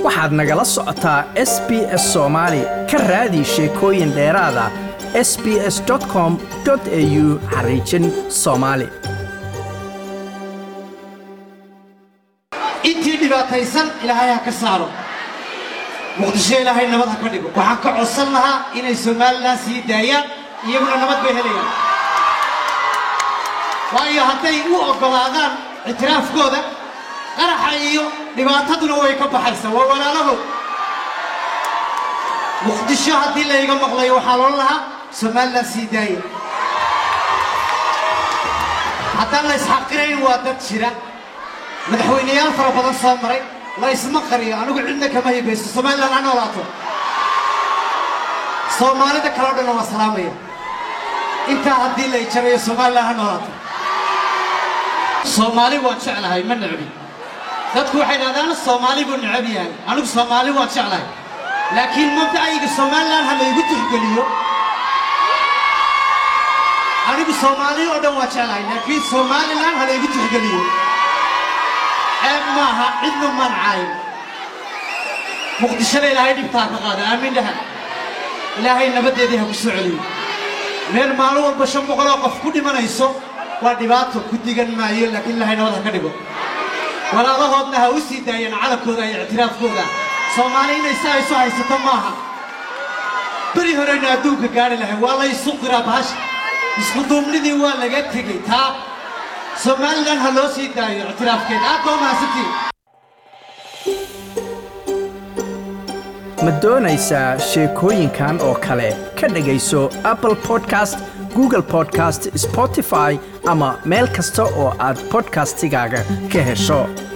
waxaad nagala socotaa s b s soomaali ka raadi sheekooyin dheeraada s b s com au xariijin soomaali intii dhibaataysan ilaahay ha ka saaro muqdisho ilaahay nabad ha ka dhigo waxaan ka codsan lahaa inay somalilan sii daayaan iyaguna nabad bay helayaan waayo hadday u oggolaadaan ictiraafkooda qaraxa iyo dhibaataduna way ka baxaysaa waa walaalahood muqdisho haddii layga maqlayo waxaa loo lahaa somalilan sii daaya haddaan la isxaqirayn waa dad jira madaxweyneyaal fara badan soo maray la isma qariyo anigu cidna kama hibayso somalilan ha noolaato soomaalida kale o dhanna waa salaamaya intaa haddii la ijarayo somalilan ha noolaato soomaali waan jeclahay ma necbi dadku waxay dhahdaan soomaali buu necab yahay anigu soomaali waan jeclahay laakiin mabda'ayga somalilan ha laygu tixgeliyo anigu soomaali oo dhan waan jeclahay laakiin somalilan ha laygu tixgeliyo ceeb maaha cidna mancayn muqdishada ilaahay dhibtaa ka qaada aamin dhaha ilaahay nabaddeedii ha ku soo celiyo meel maalin walba shan boqoloo qof ku dhimanayso waa dhibaato ku digan maayo laakiin ilaahay nabad ha ka dhigo walaalahoodna ha u sii daayeen calamkooda iyo ictiraafkooda soomaali inay si aysu haysato maaha beri horeyna adduunka gaari lahay waa la isu qiraa bahasha isku duubnidii waa laga tegey taa somalilan ha loo sii daayo ictiraafkeeda aad baa mahadsantiin ma doonaysaa sheekooyinkan oo kale ka dhegayso apple podcast google podcast spotify ama meel kasta oo aad podcastigaaga ka hesho